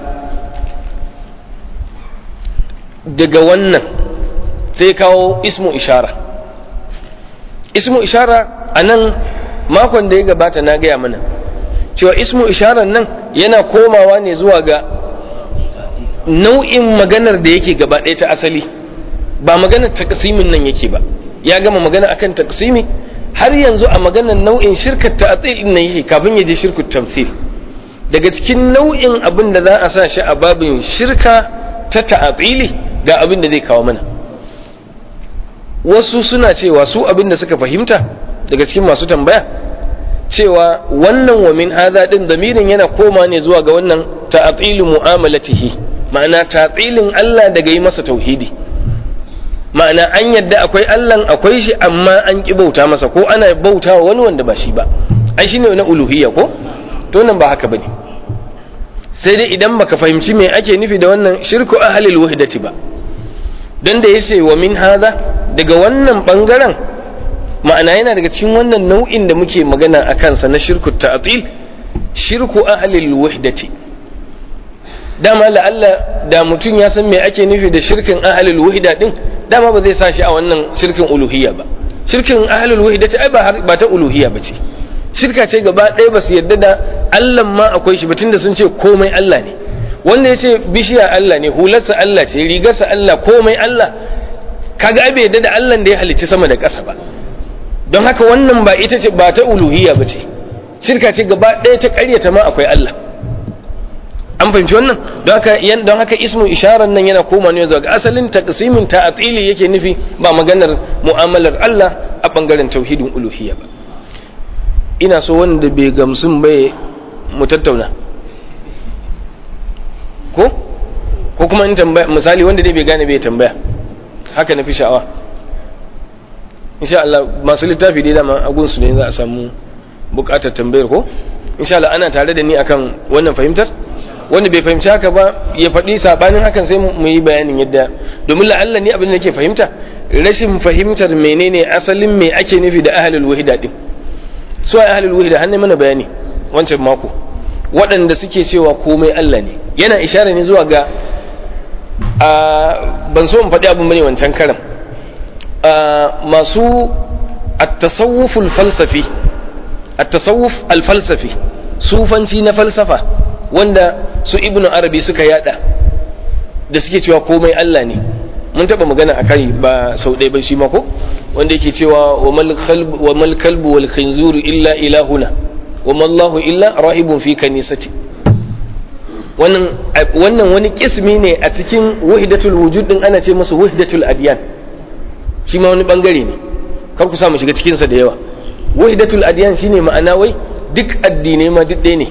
S1: daga wannan sai kawo ismu ishara ismu ishara a nan makon da ya gabata na gaya mana cewa ismu isharar nan yana komawa ne zuwa ga nau'in maganar da yake gaba ɗaya ta asali ba maganar takasimin nan yake ba ya gama magana akan taksimi har yanzu a maganar nau'in shirkar ta'atil nan yake kafin ya je shirkut tamthil daga cikin nau'in abin da za a sa shi a babin shirka ta ta'atili ga abin da zai kawo mana wasu suna cewa su abin da suka fahimta daga cikin masu tambaya cewa wannan wa min hadha din zamirin yana koma ne zuwa ga wannan ta'atilu mu'amalatihi ma'ana ta'atilin Allah daga yi masa tauhidi ma'ana an yadda akwai Allah akwai shi amma an ki bauta masa ko ana bauta wa wani wanda ba shi ba ai shine na uluhiyya ko to nan ba haka bane sai dai idan baka fahimci me ake nufi da wannan shirku ahlil wahdati ba dan da yace wa min hadha daga wannan bangaren ma'ana yana daga cikin wannan nau'in da muke magana a kansa na shirku ta'til shirku ahlil wahdati dama la'alla da mutum ya san me ake nufi da shirkin ahlul wahda din dama ba zai sa shi a wannan shirkin uluhiyya ba shirkin ahlul wahdati ai ba ta uluhiyya ba ce shirka ce gaba ɗaya ba su yarda da Allah ma akwai shi ba tunda sun ce komai Allah ne wanda ya ce bishiya Allah ne hularsa Allah ce rigarsa Allah komai Allah kaga bai yadda da Allah da ya halicci sama da ƙasa ba don haka wannan ba ita ce ba ta uluhiyya ba ce shirka ce gaba ɗaya ta ƙaryata ma akwai Allah an fahimci wannan don haka don haka ismu isharar nan yana koma ne zuwa ga asalin taqsimin ta'atili yake nufi ba maganar mu'amalar Allah a bangaren tauhidin uluhiyya ba ina so wanda bai gamsun bai mu tattauna ko ko kuma in tambaya misali wanda dai bai gane bai tambaya haka na fi sha'awa insha Allah masu littafi dai dama a gunsu ne za a samu bukatar tambayar ko insha Allah ana tare da ni akan wannan fahimtar wanda bai fahimci haka ba ya faɗi sabanin hakan sai mu yi bayanin yadda domin la'alla ni abin da nake fahimta rashin fahimtar menene asalin me ake nufi da ahlul wahida din su ai ahlul wahida har ne mana bayani wancan mako waɗanda suke cewa komai Allah ne yana ishara ne zuwa ga ban so in faɗi abin bane wancan karan masu at-tasawuf al-falsafi at-tasawuf al-falsafi sufanci na falsafa wanda su ibnu arabi suka yada da suke cewa komai Allah ne mun taba magana a kai ba sau ɗaya ba shi mako wanda yake cewa wa mal kalbu wal khinzuru illa ilahuna wa mallahu illa rahibun fi kanisati wannan wannan wani kismi ne a cikin wahdatul wujud din ana ce masa wahdatul adyan shi ma wani bangare ne kar ku samu shiga cikin sa da yawa wahdatul adyan shine ma'ana wai duk addinai ma duk ɗaya ne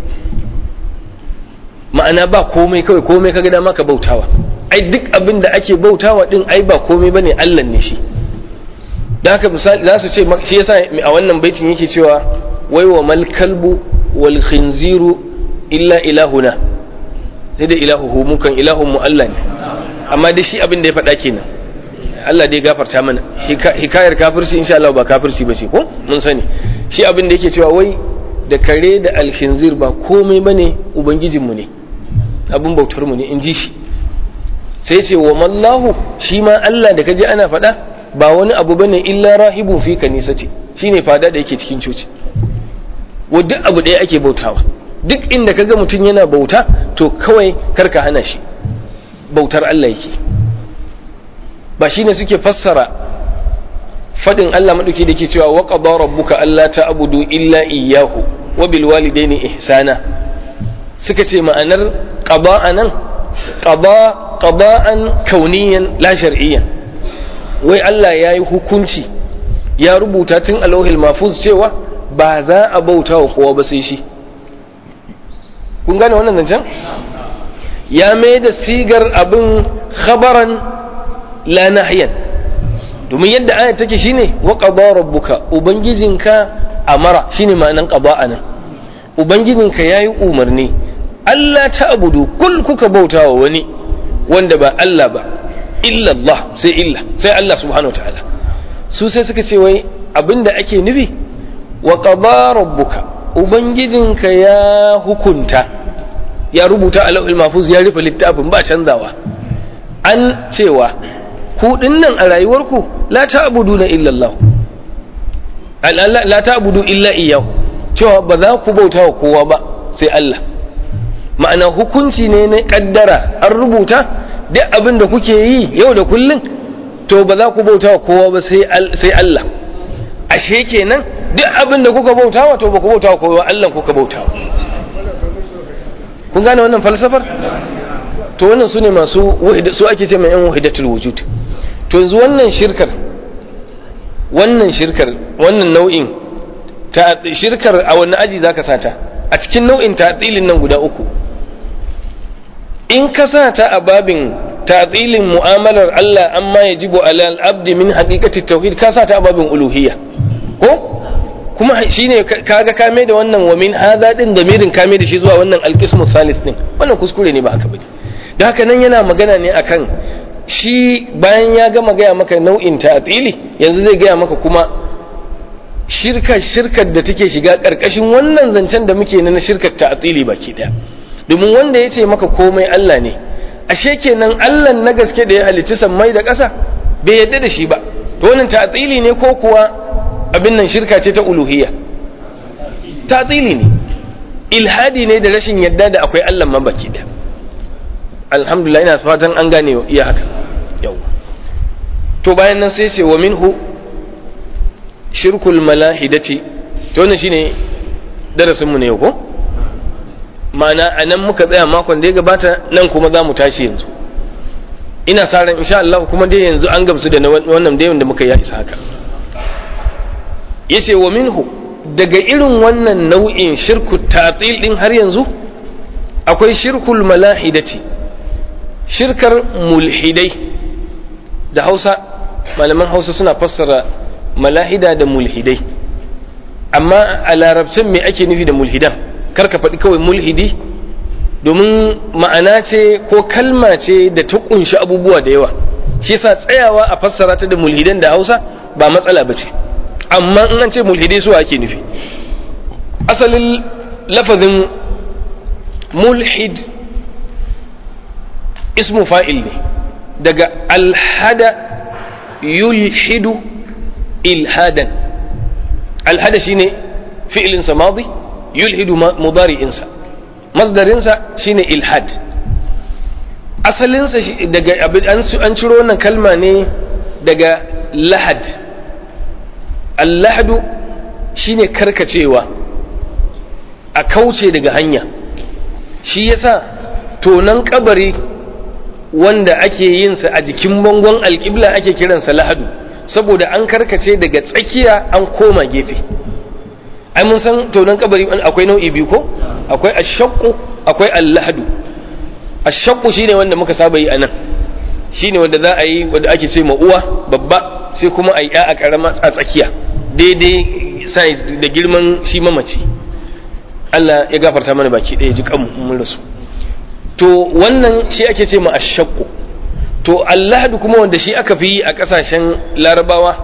S1: ma'ana ba komai kawai komai kaga dama ka bautawa ai duk abin da ake bautawa din ai ba komai bane Allah ne shi da haka misali za su ce shi yasa a wannan baitin yake cewa wai wa mal kalbu wal khinziru illa ilahuna sai da ilahu mukan ilahun mu Allah ne amma dai shi abin da ya faɗa kenan Allah dai gafarta mana hikayar kafirci insha Allah ba kafirci ba ce ko mun sani shi abin da yake cewa wai da kare da alkhinzir ba komai bane ubangijinmu ne abin bautar mu ne in ji shi sai ce wa mallahu shi ma Allah da kaje ana faɗa ba wani abu bane illa rahibun fi kanisati shine fada da yake cikin coci wa duk abu ɗaya ake bautawa duk inda kaga mutum yana bauta to kawai karka hana shi bautar Allah yake ba shine suke fassara fadin Allah madauki da ke cewa wa qada rabbuka alla ta'budu illa iyyahu wa bil walidaini ihsana suka ce ma'anar qada nan qada qada'an kauniyan la shar'iyyan wai Allah ya yi hukunci ya rubuta tun a lauhil mafuz cewa ba za a bauta wa kowa ba sai shi kun gane wannan zancen ya mai da sigar abin khabaran la nahyan domin yadda aya take shine wa qada rabbuka ubangijinka amara shine ma'anan qada nan ubangijinka yayi umarni Allah ta abudu kul kuka bauta wa wani wanda ba Allah ba illa Allah sai illa sai Allah subhanahu wataala su sai suka ce wai abinda ake nufi wa qada rabbuka ubangijinka ya hukunta ya rubuta a lauhul mahfuz ya rufe littafin ba canzawa an cewa ku dinnan a rayuwarku la ta'buduna illa Allah la ta'budu illa iyyahu cewa ba za ku bauta wa kowa ba sai Allah ma'ana hukunci ne na kaddara an rubuta duk abin da kuke yi yau da kullum to ba za ku bauta wa kowa ba sai Allah ashe kenan duk abin da kuka bauta wa to ba ku bauta wa kowa Allah kuka bauta wa kun gane wannan falsafar to wannan su ne masu su ake ce mai yan wahidatul wujud to yanzu wannan shirkar wannan shirkar wannan nau'in ta shirkar a wani aji zaka sata a cikin nau'in ta'tilin nan guda uku in ka sa ta a babin ta'tilin mu'amalar Allah amma yajibu ala al-abdi min haqiqati tauhid ka sa ta a babin uluhiyya ko kuma shine kaga kame da wannan wa min hadha din damirin kame da shi zuwa wannan al-qismu thalith din wannan kuskure ne ba aka bane da haka nan yana magana ne akan shi bayan ya gama gaya maka nau'in ta'tili yanzu zai gaya maka kuma shirka shirkar da take shiga karkashin wannan zancen da muke na shirkar ta'tili baki daya domin wanda ya ce maka komai Allah ne ashe kenan Allah na gaske da ya halicci sammai da ƙasa bai yadda da shi ba to wannan ta'tili ne ko kuwa abin nan shirka ce ta uluhiyya ta'tili ne ilhadi ne da rashin yadda da akwai Allah ma baki daya alhamdulillah ina fatan an gane iya haka yau to bayan nan sai ce wa minhu shirkul malahidati to wannan shine darasin mu ne ko ma'ana anan muka tsaya makon da ya gabata nan kuma za mu tashi yanzu ina sa ran insha Allah kuma dai yanzu an gamsu da wannan da da muka yi isa haka yace wa minhu daga irin wannan nau'in shirku tatil din har yanzu akwai shirkul malahidati shirkar mulhidai da Hausa malaman Hausa suna fassara malahida da mulhidai amma a larabcin me ake nufi da mulhidan kar ka faɗi kawai mulhidi domin ma'ana ce ko kalma ce da ta kunshi abubuwa da yawa shi yasa tsayawa a fassara ta da mulhidan da Hausa ba matsala ba ce amma in an ce mulhidai su ake nufi asalin lafazin mulhid ismu fa'il ne daga alhada yulhidu ilhadan alhada shine fi'ilinsa madi yulhidu mudari'insa masdarinsa shine ilhad asalinsa daga an ciro wannan kalma ne daga lahad allahadu shine karkacewa a kauce daga hanya shi yasa tonan kabari wanda ake yin sa a jikin bangon alƙibla ake kiransa lahadu saboda an karkace daga tsakiya an koma gefe ai mun san tonan kabari akwai nau'i biyu ko akwai ashaqqu akwai allahadu ashaqqu shine wanda muka saba yi anan shine wanda za a yi wanda ake ce ma uwa babba sai kuma a yi a karama a tsakiya daidai size da girman shi mamaci Allah ya gafarta mana baki ɗaya ji kanmu mun rasu to wannan shi ake ce ma ashaqqu to allahadu kuma wanda shi aka fi yi a ƙasashen larabawa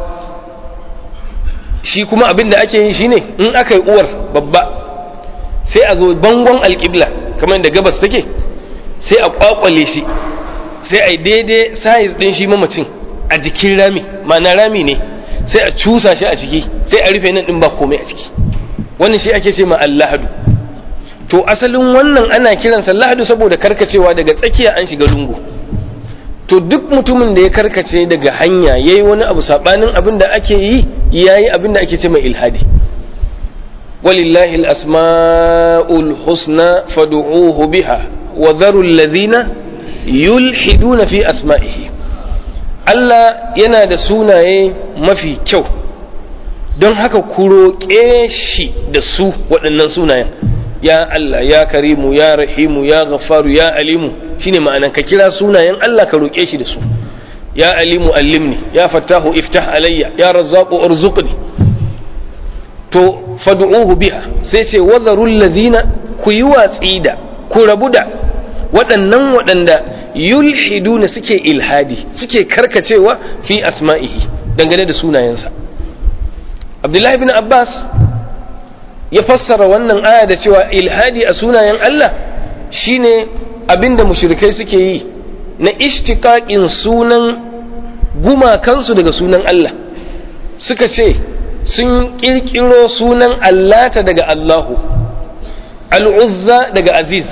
S1: shi kuma abin da ake yi shine in aka yi uwar babba sai a zo bangon alƙibla kamar da gabas take sai a kwakwale shi sai a yi daidai size ɗin shi mamacin a jikin rami ma'ana rami ne sai a cusa shi a ciki sai a rufe nan ɗin ba komai a ciki wannan shi ake ce ma allahadu to asalin wannan ana kiransa lahadu saboda karkacewa daga tsakiya an shiga lungu to duk mutumin da ya karkace daga hanya ya yi wani abu saɓanin abin da ake yi ya yi abin da ake ce mai ilhadi walillahi al'asma'ul husna fadu'uhu biha wa zarul lazina yulhiduna fi asma'ihi Allah yana da sunaye mafi kyau don haka ku roƙe shi da su waɗannan sunayen ya Allah ya karimu ya rahimu ya ghafaru ya alimu shine ma'anan ka kira sunayen Allah ka roƙe shi da su ya alimu allimni ya fattahu iftah alayya ya razzaqu urzuqni to fad'uhu biha sai ce wadharul ladina ku yi watsi da ku rabu da waɗannan waɗanda yulhiduna suke ilhadi suke karkacewa fi asma'ihi dangane da sunayensa Abdullahi bin Abbas ya fassara wannan aya da cewa ilhadi a sunayen Allah shine abinda mushrikai suke yi na ishtiqaqin sunan gumakansu daga sunan Allah suka ce sun kirkiro sunan Allata daga Allahu al'uzza daga aziz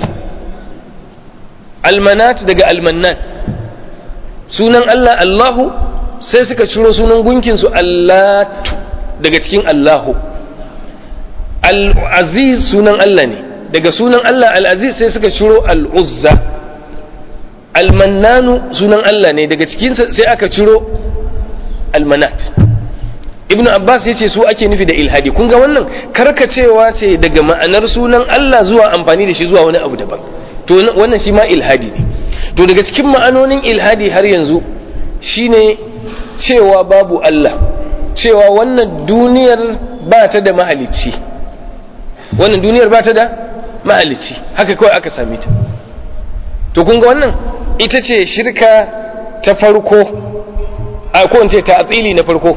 S1: almanat daga almannan sunan Allah Allahu sai suka ciro sunan gunkinsu Allatu daga cikin Allahu al-aziz sunan Allah ne daga sunan Allah al-aziz sai suka ciro al-uzza al-mannanu sunan Allah ne daga cikin sai aka ciro al-manat ibnu abbas yace su ake nufi da ilhadi kun ga wannan karkacewa ce daga ma'anar sunan Allah zuwa amfani da shi zuwa wani abu daban to wannan shi ma ilhadi ne to daga cikin ma'anonin ilhadi har yanzu shine cewa babu Allah cewa wannan duniyar ba ta da mahalicci wannan duniyar ba ta da mahalicci haka kawai aka same ta to kun ga wannan ita ce shirka ta farko a ko ce ta'atili na farko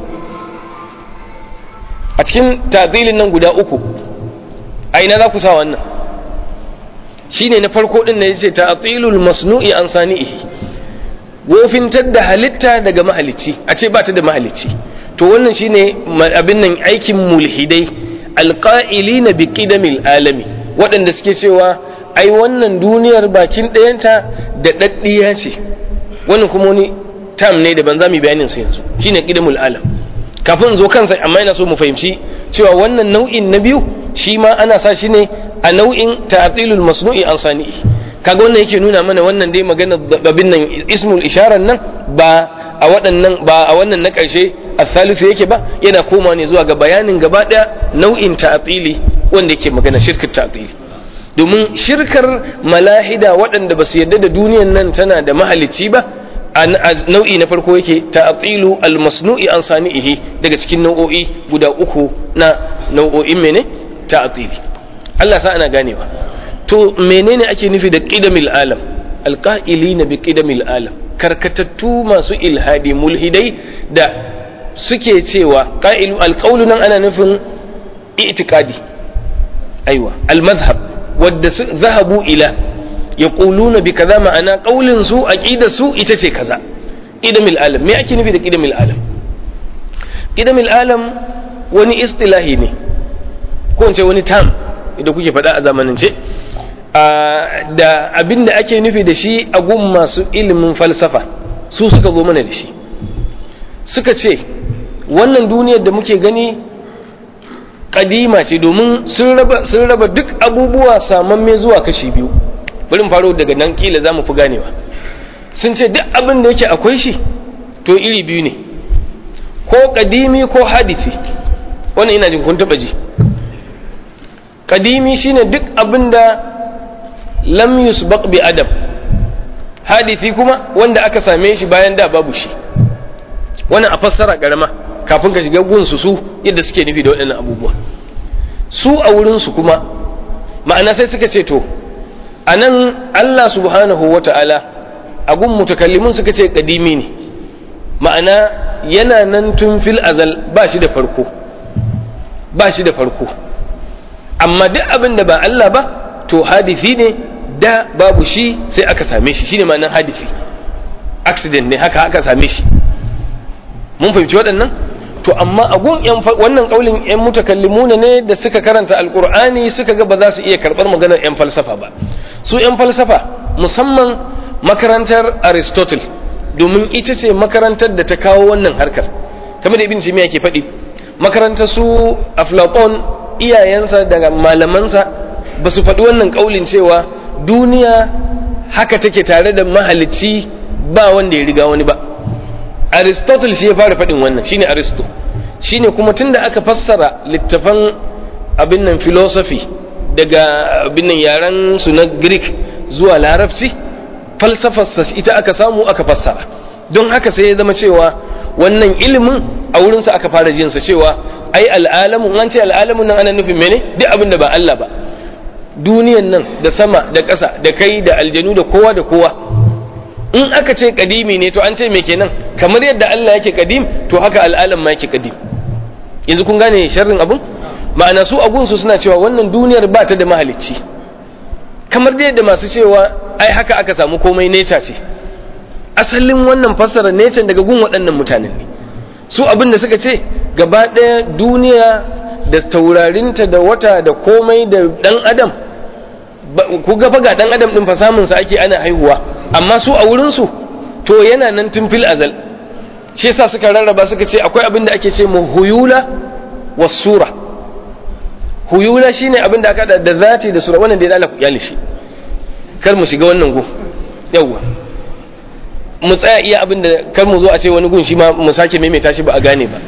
S1: a cikin ta'atilin nan guda uku a ina za ku sa wannan shine na farko din ne yace ta'atilul masnu'i an sani'ihi wofintar da halitta daga mahalicci a ce ba ta da mahalicci to wannan shine abin nan aikin mulhidai alqa'ilina bi qidamil alami waɗanda suke cewa ai wannan duniyar bakin ɗayanta da ɗaɗɗiya ce wannan kuma wani tam ne da ban za mu bayanin sa yanzu shine qidamul alam kafin zo kansa amma ina so mu fahimci cewa wannan nau'in na biyu shi ma ana sa shi ne a nau'in ta'tilul masnu'i an sani'i kaga wannan yake nuna mana wannan dai magana babin nan ismul isharar nan ba a waɗannan ba a wannan na ƙarshe asalisu yake ba yana koma ne zuwa ga bayanin gaba ɗaya nau'in ta'tili wanda yake magana shirkar ta'tili domin shirkar malahida waɗanda ba su yarda da duniyan nan tana da mahalicci ba a nau'i na farko yake ta'tilu al-masnu'i an sani'ihi daga cikin nau'o'i guda uku na nau'o'in mene ta'tili Allah sa ana ganewa to menene ake nufi da qidamil alam alqa'ilina bi qidamil alam karkatattu masu ilhadi mulhidai da suke cewa qa'ilu alqawlu nan ana nufin i'tiqadi aiwa almadhhab wadda zahabu ila yaquluna bi kaza ma'ana qaulin su aqida su ita ce kaza qidamil alam me ake nufi da qidamil alam qidamil alam wani istilahi ne ko in ce wani term da kuke faɗa a zamanance da abin da ake nufi da shi a gun masu ilimin falsafa su suka zo mana da shi suka ce wannan duniyar da muke gani kadima ce domin sun raba duk abubuwa samamme zuwa kashi biyu bari faro daga nan kila za mu fi ganewa sun ce duk abin da yake akwai shi to iri biyu ne ko kadimi ko hadithi wannan ina jin kun taba ji kadimi shine duk abin da lam yusbaq bi adam hadithi kuma wanda aka same shi bayan da babu shi wannan a fassara karama kafin ka shiga gunsu su yadda suke nufi da waɗannan abubuwa su a wurinsu kuma ma'ana sai suka ce to a nan Allah subhanahu wa ta'ala a gun mutakallimun suka ce kadimi ne ma'ana yana nan tun fil azal ba shi da farko ba shi da farko amma duk abin da ba Allah ba to hadifi ne da babu shi sai aka same shi shine ma'anar hadifi accident ne haka aka same shi mun fahimci waɗannan to amma a gun wannan kaulin yan mutakallimuna ne da suka karanta alqur'ani suka ga ba za su iya karɓar maganar yan falsafa ba su yan falsafa musamman makarantar aristotle domin ita ce makarantar da ta kawo wannan harkar kamar da ibn jami'a ke faɗi makarantar su aflaton iyayensa daga malamansa ba su faɗi wannan kaulin cewa duniya haka take tare da mahalicci ba wanda ya riga wani ba aristotle shi ya fara faɗin wannan shine aristo shine kuma tunda aka fassara littafan abin nan philosophy daga abin nan yaren su na greek zuwa larabci falsafarsa ita aka samu aka fassara don haka sai ya zama cewa wannan ilimin a wurinsa aka fara jinsa cewa ai al'alamu an ce al'alamun nan ana nufin mene duk abin da ba Allah ba duniyan nan da sama da ƙasa da kai da aljanu da kowa da kowa in aka ce kadimi ne to an ce me kenan kamar yadda Allah yake kadim to haka al'alam ma yake kadim yanzu kun gane sharrin abun ma'ana su agunsu suna cewa wannan duniyar ba ta da mahalicci kamar da yadda masu cewa ai haka aka samu komai neca ce asalin wannan fassara neca daga gun waɗannan mutanen ne su abin da suka ce gaba ɗaya duniya da taurarinta da wata da komai da ɗan adam ku ga ga ɗan adam ɗin fa samunsa ake ana haihuwa amma su a wurinsu to yana nan tun fil azal shi yasa suka rarraba suka ce akwai abin da ake ce mu huyula wa sura huyula shine abin da aka da zati da sura wannan da ya ku kyale shi kar mu shiga wannan gun yawwa mu tsaya iya abin da kar mu zo a ce wani gun shi ma mu sake maimaita shi ba a gane ba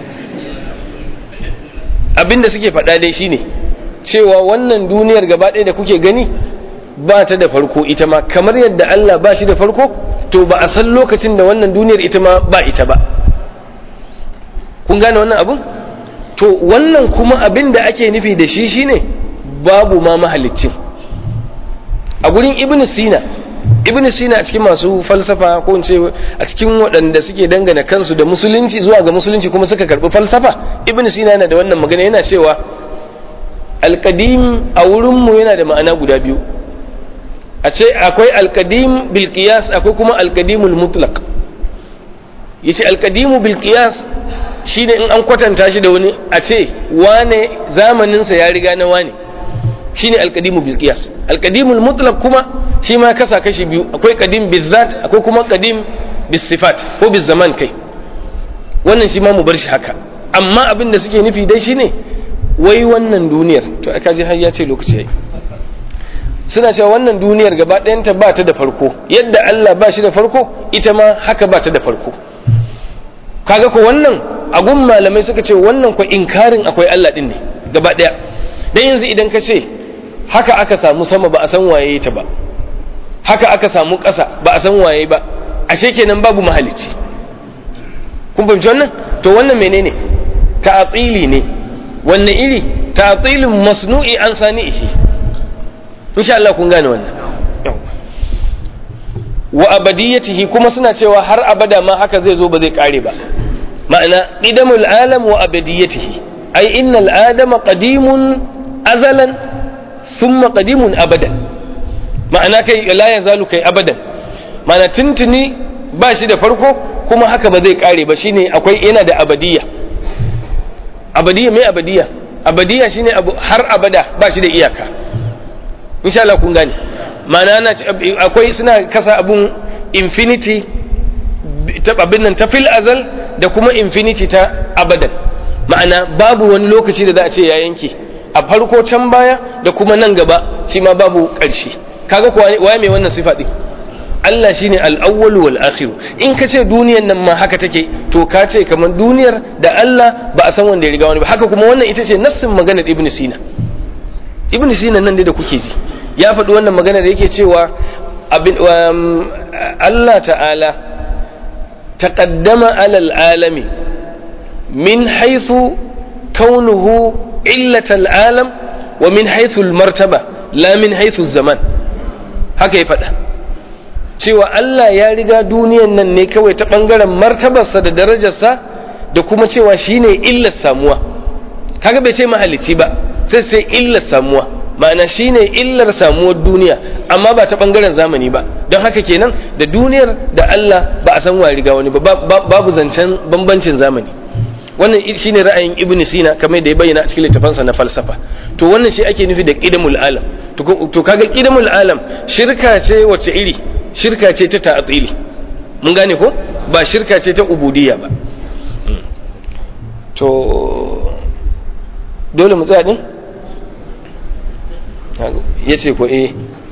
S1: abin da suke faɗa dai shine cewa wannan duniyar gaba ɗaya da kuke gani ba ta da farko ita ma kamar yadda Allah ba shi da farko to ba a san lokacin da wannan duniyar ita ma ba ita ba kun gane wannan abun to wannan kuma abin da ake nufi da shi shine babu ma mahalicin a gurin ibn sina ibn sina a cikin masu falsafa ko in ce a cikin waɗanda suke dangana kansu da musulunci zuwa ga musulunci kuma suka karɓi falsafa ibn sina yana da wannan magana yana cewa alƙadim a wurinmu yana da ma'ana guda biyu a ce akwai alkadim bil qiyas akwai kuma alkadimul mutlaq yace alkadimu bil qiyas shine in an kwatanta shi da wani a ce wane zamanin sa ya riga na wane shine alqadimu bil qiyas alqadimul mutlaq kuma shi ma kasa kashi biyu akwai qadim bil zat akwai kuma qadim bis sifat ko bis zaman kai wannan shi ma mu bar shi haka amma abin da suke nufi dai shine wai wannan duniyar to aka ji har ya ce lokaci yayi suna cewa wannan duniyar gaba ɗayanta ba ta da farko yadda Allah ba shi da farko ita ma haka ba ta da farko kaga ko wannan agun malamai suka ce wannan ko inkarin akwai Allah din ne gaba ɗaya dan yanzu idan ka ce haka aka samu sama ba a san waye ta ba haka aka samu ƙasa ba a san waye ba ashe kenan babu mahalicci kun fahimci wannan to wannan menene ta'atili ne wanne iri ta'atilin masnu'i an sani'ihi insha Allah kun gane wannan wa abadiyatihi kuma suna cewa har abada ma haka zai zo ba zai kare ba ma'ana qidamul alam wa abadiyatihi ai innal adama qadimun azalan thumma qadimun abadan ma'ana kai la yazalu kai abadan ma'ana tuntuni ba shi da farko kuma haka ba zai kare ba shine akwai yana da abadiyya abadiyya mai abadiyya abadiyya shine abu har abada ba shi da iyaka insha Allah kun gane ma'ana akwai suna kasa abun infinity ta abin nan ta fil azal da kuma infinity ta abadan ma'ana babu wani lokaci da za a ce ya yanke a farko can baya da kuma nan gaba shi ma babu ƙarshe kaga kuwa waye mai wannan sifa din Allah shine al-awwal wal akhir in ka ce duniyar nan ma haka take to ka ce kamar duniyar da Allah ba a san wanda ya riga wani ba haka kuma wannan ita ce nassin maganar Ibn Sina Ibn Sina nan dai da kuke ji ya faɗi wannan magana da yake cewa Allah ta'ala taqaddama alal alami min haythu kaunuhu illatal alam wa min haythu martaba la min haythu zaman haka ya faɗa cewa Allah ya riga duniyan nan ne kawai ta ɓangaren martabarsa da darajarsa da kuma cewa shine illar samuwa kaga bai ce mahalicci ba sai sai illar samuwa ma'ana shine illar samuwar duniya amma ba ta bangaren zamani ba don haka kenan da duniyar da Allah ba a san wa riga wani ba babu zancen bambancin zamani wannan shine ra'ayin ibn sina kamar da ya bayyana a cikin littafansa na falsafa to wannan shi ake nufi da qidamul alam to kaga qidamul alam shirka ce wace iri shirka ce ta ta'atili mun gane ko ba shirka ce ta ubudiyya ba to dole mu tsaya din ya ce ko eh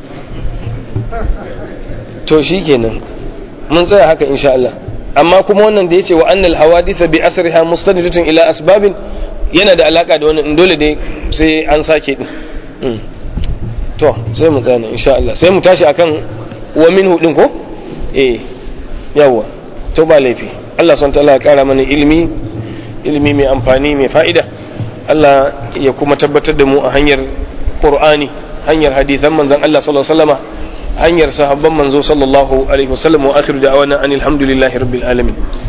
S1: to shi kenan mun tsaya haka insha Allah amma kuma wannan da ya ce wa annal hawaditha bi asriha mustanidatun ila asbabin yana da alaka da wannan dole dai sai an sake din to sai mu tsaya insha Allah sai mu tashi akan wa minhu din ko eh yawa to ba laifi Allah subhanahu wa ta'ala ya kara mana ilimi ilimi mai amfani mai fa'ida Allah ya kuma tabbatar da mu a hanyar Qur'ani hanyar hadithan manzon Allah sallallahu alaihi wasallama hanyar sahabban manzo sallallahu alaihi wasallam wa akhiru da'wana anil hamdulillahi rabbil alamin